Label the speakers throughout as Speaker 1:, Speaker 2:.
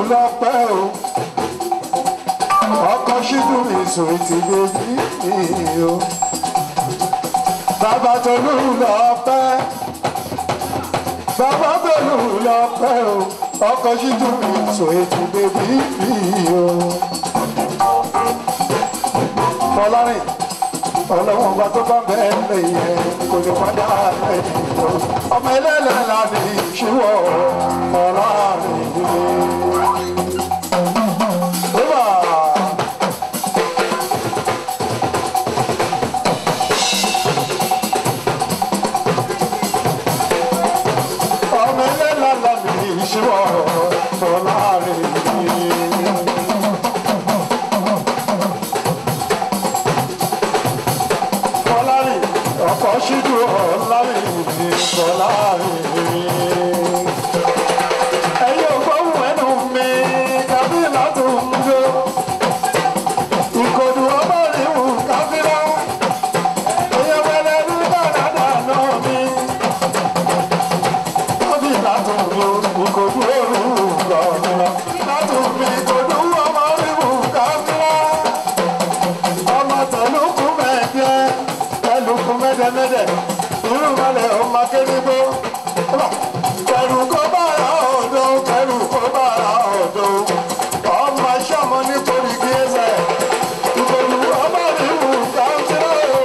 Speaker 1: lọ́pẹ́ o ọkọ̀ ṣídù mi sùn ti bèbí mi o bàbá tolú lọ́pẹ́ bàbá tolú lọ́pẹ́ o ọkọ̀ ṣídù mi sùn ti bèbí mi o. fọlárin ọlọ́wọ́n bá tó bá bẹ́ẹ̀ lẹ́yìn kò ní padà lẹ́yìn o ọmọ ẹlẹ́lẹ́ la ní ìṣíwọ̀ fọlárin Eba! ọmọ ẹlẹ́la lábì ìṣíwọ̀ fọlárin fọlárin ọkọ̀ ṣíjú ọ̀lárin fọlárin ẹ̀yin ò gbóhùn ẹnu mi tàbí látòun jó ìkòdù ọmọ ìwù káfíńà èèyàn wẹlẹ ní dáadáa náà mi tàbí látòun jó ìkòdù òru gbọ̀ngàn látòun mi ìkòdù ọmọ ìwù káfíńà ọmọ tẹlukú mẹ́ẹ̀dẹ́ tẹlukú mẹ́dẹ́mẹ́dẹ́ irúmọlẹ̀ ọmọ akéwìgbó kẹrù kó bára ọ̀dọ́ kẹrù kó bára ọ̀dọ́ ọmọ sọmọ nítorí kí ẹsẹ̀ ìbòlù ọmọ ìwù káńtìrọ̀ o.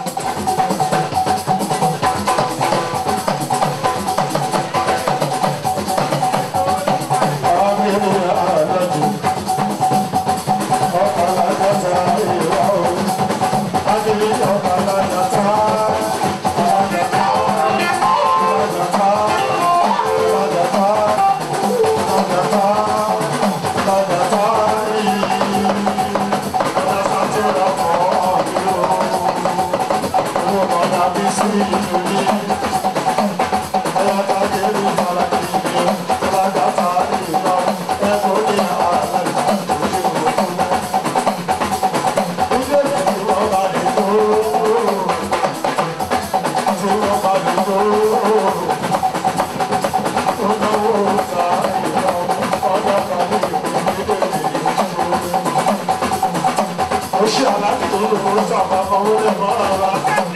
Speaker 1: Oṣù aláàbò tó ń lò ó sábà máa ń wọlé mọ́ ara.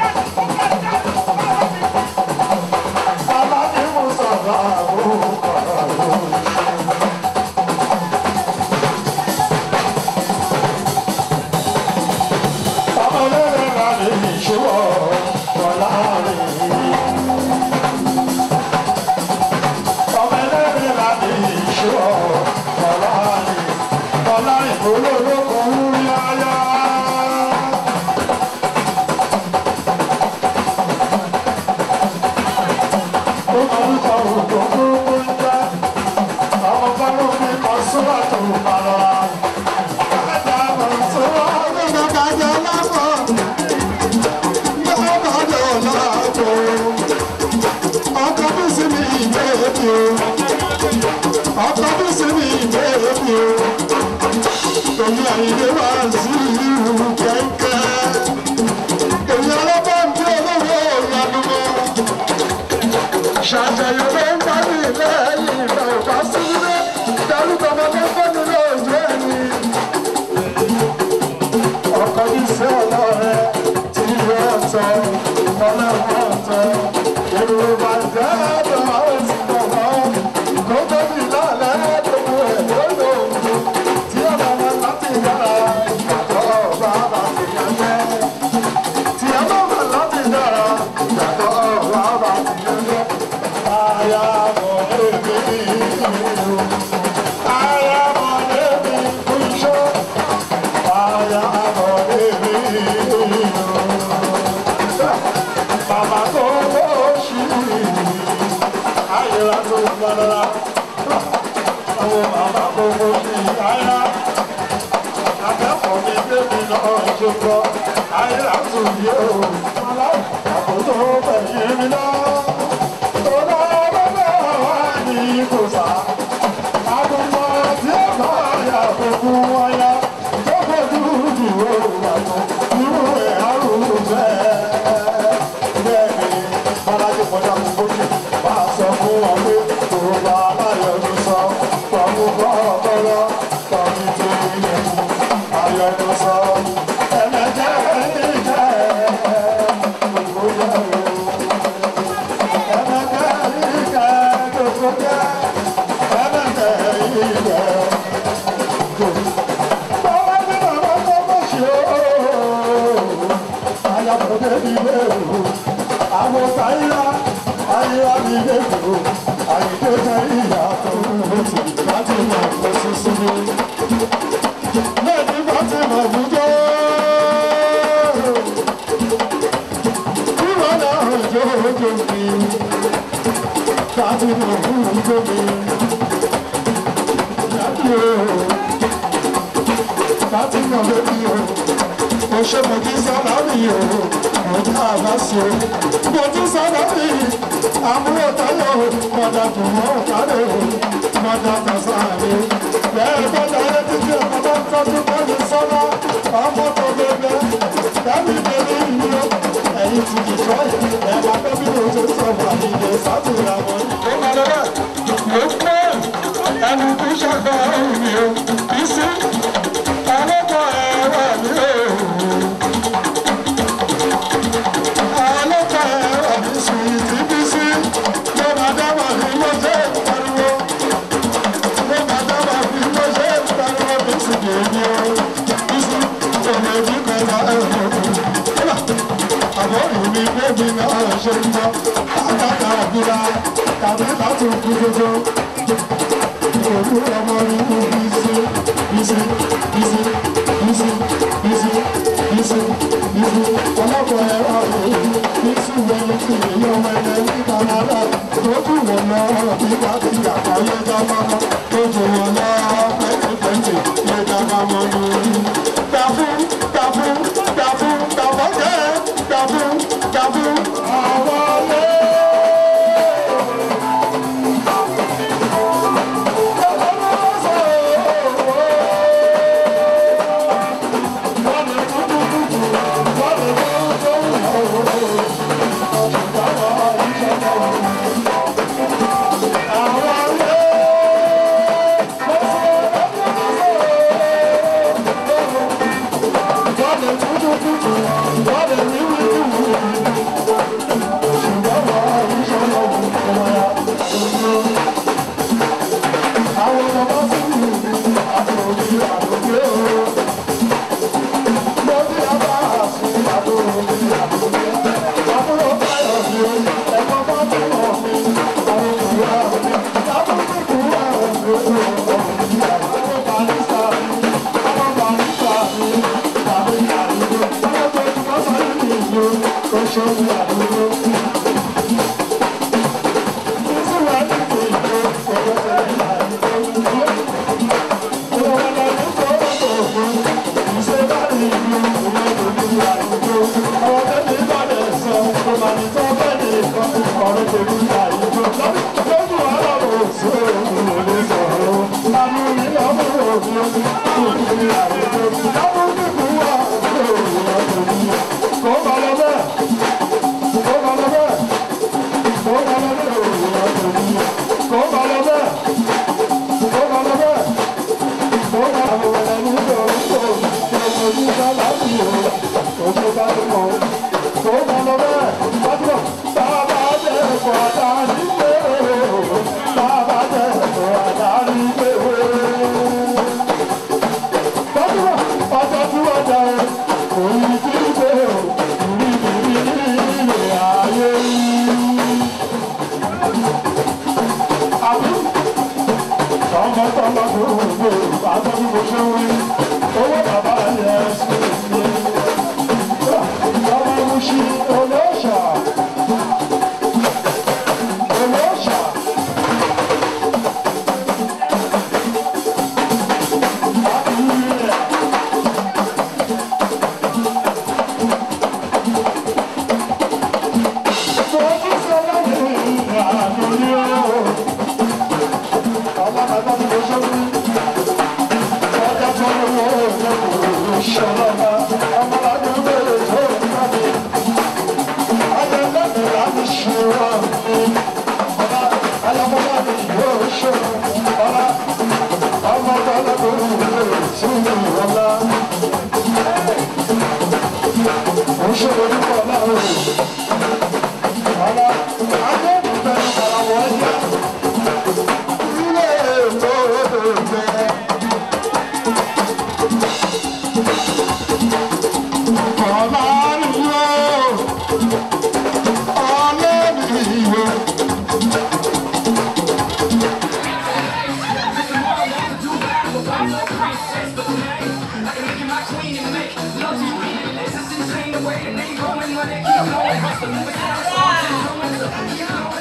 Speaker 1: Aláàbò mú sábà àbúrò kàrà. Ọmọ lẹ́rẹ̀ rà lè ṣíwọ́ ọ̀la rẹ̀. Ọmọ lẹ́rẹ̀ rà lè ṣíwọ́ ọ̀la rẹ̀. Ọ̀la ìfowópamọ́ ń yáyá. Ṣàṣàyàn ló ń bá mi lẹ́yìn ìgbà ìbá sílé, dárúkọ ọmọ tó fọ́nù lóòjú ẹni ọkọ ìfẹ́ ọlọ́rẹ́ tí ìwé ọ̀tọ̀ ọlọ́run ọ̀tọ̀ yorùbá jẹ́ ẹ̀dọ̀ àwọn ìsìnkú kó tó bí lálẹ́ gbogbo ẹ̀ lọ́dọ̀ òǹdó tí ọ̀nà wọn láti yára ìgbàgbọ́ ọba láti yànjẹ́ tí ọ̀nà wọn láti yára ìgbàgbọ́ ọba láti yànjẹ́. Aya mọ̀ ẹ́bí ìlú, aya mọ̀ ẹ́bí kúṣọ́. Aya mọ̀ ẹ́bí ìlú. Bàbá tó lóṣì, ayé la tó gbọ́dọ̀. Àwọn bàbá tó lóṣì, ayá. Akẹ́kọ̀ọ́ mi débi náà ṣokọ, ayé la tó yẹ o. Àbótó bẹ̀yẹ mi náà. Tọ́lá bàbá wa ní kò sá. Àgùnmọ̀ tí ó bá yà fún wáyà. Tó fojú jù ó yàtọ̀. Irú ẹ̀ àrùn bẹ́ẹ̀. Bẹ́ẹ̀ni, Bọ́lájí kọjá mú bójú. Bá a sọ fún wọn pé kò bá aláyọ̀ ló sọ. Pọ̀mú bọ́ ọ̀bọ̀ àyàbọ̀dé ilé ìwò àwọn táyà ayé ilé ìwò àyíké jẹ́ ìyàtọ̀ lóṣù láti mọ̀ ọ́ sísú ní. lẹ́yìn bá ti mọ̀ fújọ́ kúrò náà jó ojú mi láti mọ̀ fújọ́ mi. Láti mọ̀ lórí o mo ṣe mo ti sábà rí o mo ká àbá sí o mo ti sábà rí àbúrò táyọ̀ mọ̀dà tó mọ̀ ọ̀kadà o mọ̀dà kàṣà mi bẹ́ẹ̀ bọ́dà ayé títí ọmọ bá ń tọ́jú bẹ́ẹ̀ni sọ́nà ọmọ tó bẹ́ẹ̀ dábì bẹ́ẹ̀ ní o ẹ̀yìn ti di tọ́ ẹ̀ máa bẹ́ bí mo ṣe sọ wà ní ilé sátìrà wọn. ó máa lọ bẹ́ẹ̀ mo pẹ́ ẹni tó ṣàgbà ọ̀hún mi o kì í sí ọlọ́pàá ẹ̀rọ mi o. Ọlọ́pàá ẹ̀rọ mi ìṣúwẹ̀ ti èèyàn wẹ̀lẹ̀ ní Canada tó kù wọ́n lọ nígbà tí àpáyé dábàmọ́ tó jù wọ́n lọ pẹ́ẹ́pẹ́ẹ́tì lè dábàmọ́ lórí. Dàbú dàbú dàbú dàbọ̀ jẹ́ dàbú dàbú. Àwọn ọlẹ́. Ọlọ́run yóò.
Speaker 2: Keep going, money, keep going, hustle, moving,